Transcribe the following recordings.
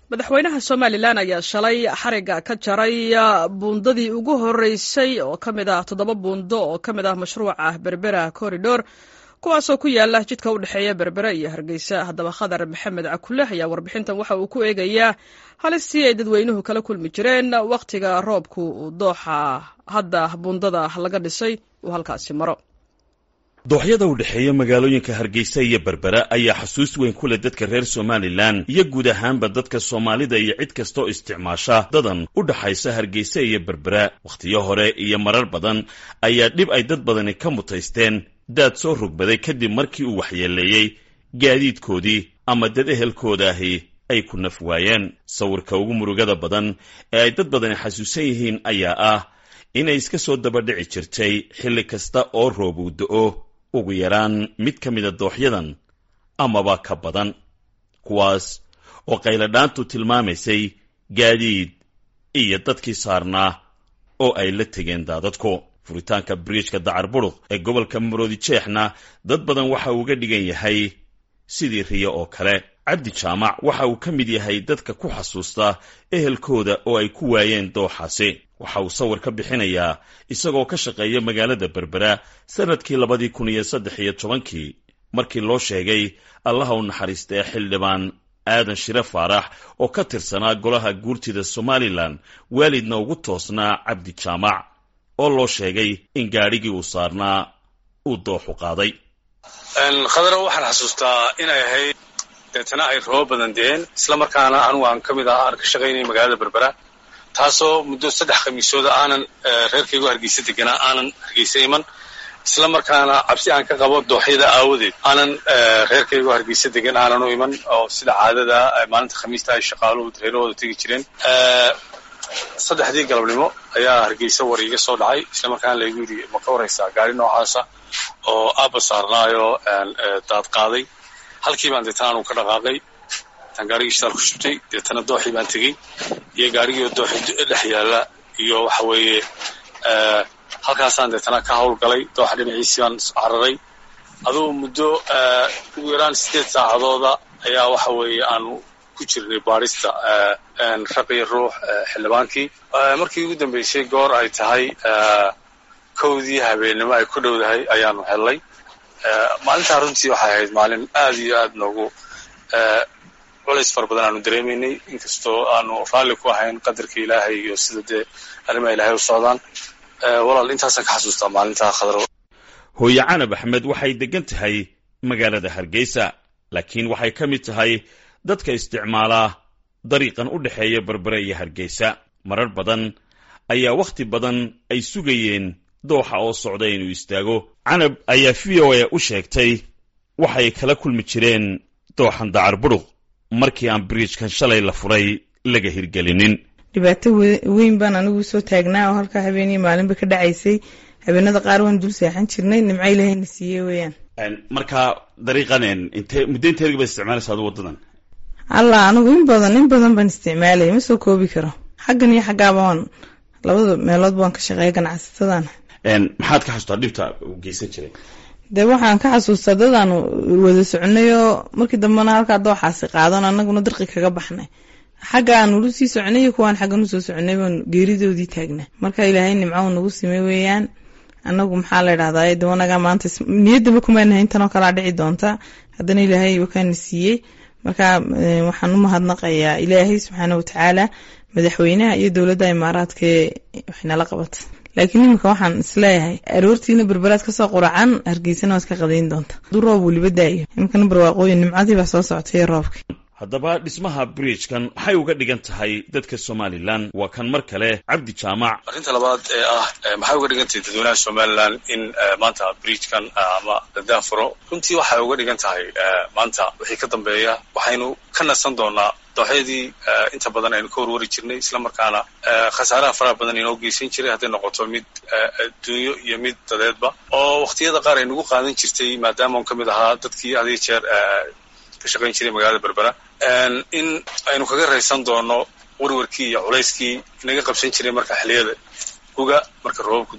madaxweynaha somalilan ayaa shalay xariga ka jaray buundadii ugu horeysay oo ka mid ah toddoba buundo oo ka mid ah mashruuca berbera corridor kuwaasoo ku yaala jidka u dhexeeya berbere iyo hargeysa haddaba khadar maxamed cakule ayaa warbixintan waxa uu ku eegayaa halistii ay dadweynuhu kala kulmi jireen wakhtiga roobku uu dooxa hadda buundada laga dhisay uu halkaasi maro dooxyada u dhexeeya magaalooyinka hargeysa iyo berbera ayaa xasuus weyn ku leh dadka reer somalilan iyo guud ahaanba dadka soomaalida iyo cid kastaoo isticmaasha dadan u dhaxaysa hargeysa iyo berbera wakhtiyo hore iyo marar badan ayaa dhib ay dad badani ka mutaysteen daad soo rogbaday kadib markii uu waxyeeleeyey gaadiidkoodii ama dad ehelkooda ahi ay ku naf waayeen sawirka ugu murugada badan ee ay dad badani xasuusan yihiin ayaa ah inay iska soo dabadhici jirtay xilli kasta oo roob uu do-o ugu yaraan mid ka mida dooxyadan amaba ka badan kuwaas oo qayladhaantu tilmaamaysay gaadiid iyo dadkii saarnaa oo ay la tegeen daadadku furitaanka biriijka dacar buruq ee gobolka maroodi jeexna dad badan waxa uu uga dhigan yahay sidii riyo oo kale cabdi jaamac waxa uu ka mid yahay dadka ku xasuusta ehelkooda oo ay ku waayeen dooxaasi waxa uu sawir ka bixinayaa isagoo ka shaqeeya magaalada berbera sannadkii labadii kun iyo saddex iyo tobankii markii loo sheegay allaha u naxariista ee xildhibaan aadan shire faarax oo ka tirsanaa golaha guurtida somalilan waalidna ugu toosnaa cabdi jaamac oo loo sheegay in gaadhigii uu saarnaa uu dooxu qaaday khadaro waxaan xasuustaa inay ahayd deetana ay roobo badan deen isla markaana anugu aan ka mid ah aan ka shaqaynay magaalada berbera taasoo muddo saddex khamiisooda aanan reerkaygu hargeysa deganaa aanan hargeysa iman isla markaana cabsi aan ka qabo dooxyada aawadeed aanan reerkaygu hargeysa degan aanan u iman oo sida caadada maalinta khamiista ay shaqaaluhu reerahooda tegi jireen saddexdii galabnimo ayaa hargeysa war iiga soo dhacay isla markaana laygu yidhi ma ka waraysaa gaari noocaasa oo aabba saarnaayo daad qaaday halkii baan deetana anugu ka dhaqaaqay tan gaarigii shidaal ku shubtay deetana dooxii baan tegey iyo gaarigii oo dooxi dhex yaalla iyo waxa weeye halkaasaan deetana ka hawlgalay dooxa dhinaciisii baan cararay adugu muddo ugu yaraan siddeed saacadooda ayaa waxa weeye aanu ku jirnay baadhista raqiyo ruux xildhibaankii markii ugu dambeysay goor ay tahay kowdii habeennimo ay ku dhowdahay ayaanu hellay maalintaa runtii waxay ahayd maalin aad iyo aad noogu culays fara badan aanu dareemaynay inkastoo aanu raalli ku ahayn qadarka ilaahay iyo sida dee arrimaha ilaahay u socdaan walaal intaasaan ka xasuustaa maalintaa khadro hooye canab axmed waxay deggan tahay magaalada hargeysa laakiin waxay ka mid tahay dadka isticmaalaa dariiqan u dhexeeya berbere iyo hargeysa marar badan ayaa wakhti badan ay sugayeen dooxa oo socda inuu istaago canab ayaa v o a u sheegtay waxay kala kulmi jireen dooxan dacar buruq markii aan biriijkan shalay la furay laga hirgelinin dhibaato weyn baan anigu soo taagnaa oo halkaa habeeniyo maalinba ka dhacaysay habeenada qaar waan dul seexan jirnay nimco ilaahayna siiye weeyaan marka dariiqan inte muddo inteedga baad isticmaalaysa adu waddadan allah anigu in badan in badan baan isticmaalaya ma soo koobi karo xaggan iyo xaggaaba waan labada meeloodba waan ka shaqeeya ganacsatadan maxaad ka xasuustaa dhibta uu geysan jiray dee waxaan ka xasuustaa dadaanu wada soconay oo markii dambena halkaa dooxaasi qaadan annaguna dirqi kaga baxnay xagga aan ulu sii soconay iyo kuwaan xaggan usoo soconay baan geeridoodii taagnaa marka ilaahay nimco nagu simay weeyaan annagu maxaa la idhahdaa de anagaa maanta niyaddaba kumaanahay intanoo kalaa dhici doonta haddana ilaahay wakaana siiyey marka waxaan u mahadnaqayaa ilaahay subxaana watacaala madaxweynaha iyo dowladda imaaraadkaee waxnala qabata laakiin iminka waxaan isleeyahay aroortiina berberaad kasoo quracan hargeysana waad ka qadayn doonta aduu roob weliba daayo iminkana barwaaqooyin nimcadii baa soo socotay roobka haddaba dhismaha bridgekan waxay uga dhigan tahay dadka somalilan waa kan mar kale cabdi jaamac arrinta labaad ee ah maxay uga dhigan tahay dadweynaha somalilan in maanta bridgekan ama dadaafuro runtii waxay uga dhigan tahay maanta wixii ka dambeeya waxaynu ka nasan doonaa dooxyadii inta badan aynu ka warwari jirnay isla markaana khasaaraha faraha badan inoo geysan jiray hadday noqoto mid adduunyo iyo mid dadeedba oo wakhtiyada qaar ay nagu qaadan jirtay maadaama on ka mid ahaa dadkii had iyo jeer ka shaqayn jiray magaalada berbera in aynu kaga raysan doono warwarkii iyo culayskii inaga qabsan jiray marka xiliyada guga marka roobabku da-aan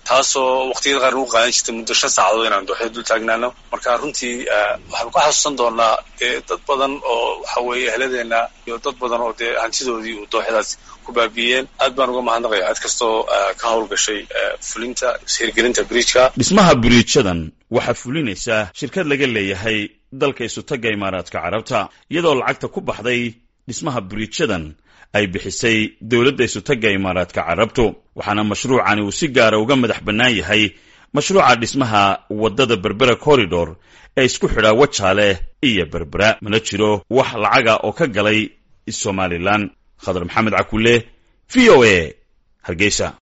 taasoo waqtiyada qaar nagu qaadan jirtay muddo shan saacadood inaan dooxyada dul taagnaano marka runtii waxaanu ka xasuusan doonaa dee dad badan oo waxa weeye ehladeenna iyo dad badan oo dee hantidoodii uu dooxyadaas ku baabiiyeen aad baan uga mahadnaqaya cid kastoo ka howlgashay fulinta hirgelinta bridjka dhismaha biriijadan waxaa fulinaysa shirkad laga leeyahay dalka isutagga imaaraadka carabta iyadoo lacagta ku baxday dhismaha biriijadan ay bixisay dowladda isutagga imaaraadka carabtu waxaana mashruucani uu si gaara uga madax bannaan yahay mashruuca dhismaha waddada berbera corridor ee isku xidhaa wajaale iyo berbera mana jiro wax lacaga oo ka galay somalilan khadar maxamed cakulle v o a hargeysa